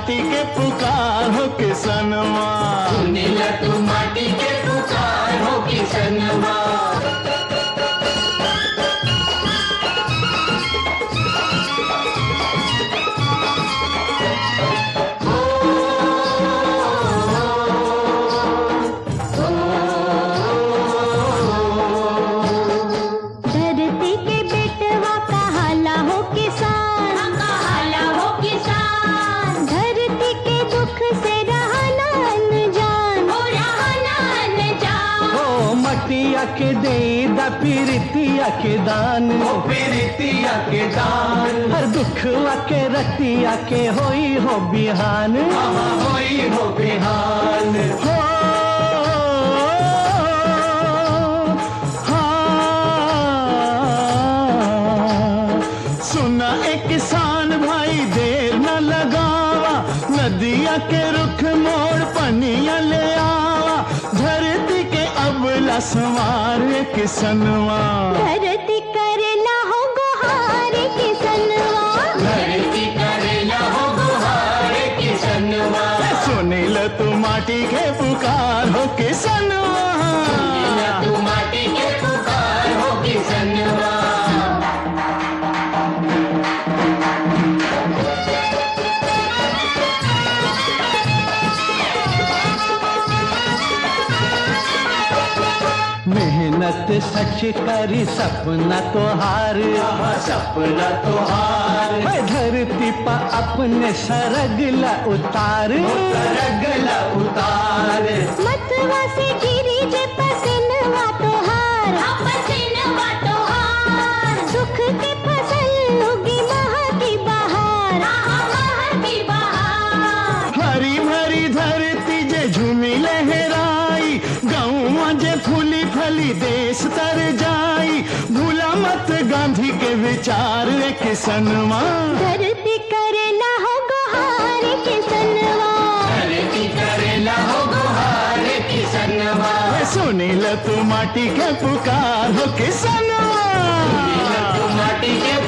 माटी के पुकार हो किसनवा सुनिल तू माटी के पुकार हो किसनवा धरती के बेटवा कहाला हो किसान कहाला हो किसान धरती के दुख से रहना अनजान हो रहना अनजान हो मटिया के दे दा पीरितिया के दान ओ प्रीतिया के दान हर दुखवा के रतिया के होई हो बिहान हाँ होई हो बिहान हो हाँ। सुना ए किसान भाई देर न लगावा नदिया के रुख मोड़ पनिया ले आवा धरती के अबला सवार किसनवा धरती करेला हो गुहार किसनवा धरती करेला हो गुहार किसनवा सुनील तू माटी के पुकार हो किसनवा सुनिल तू माटी के पुकार हो किसनवा मेहनत सच करी सपना तोहार आहा सपना तोहार मैं धरती पा अपने सरगला उतार रगला उतार मतवा से गिरी जे पसनवा तोहार पसीनवा तोहार सुख के फसल उगी महा की बहार आहा महर की बहार हरी भरी धरती जे झूमी लहराई गाँव जे फूली फली देश तर जाई भूला मत गांधी के विचार रे किसनवा धरती करेला हो गुहार किसनवा धरती करेला हो गुहार किसनवा सुनील तू माटी के पुकार हो किसनवा सुनिल तू माटी के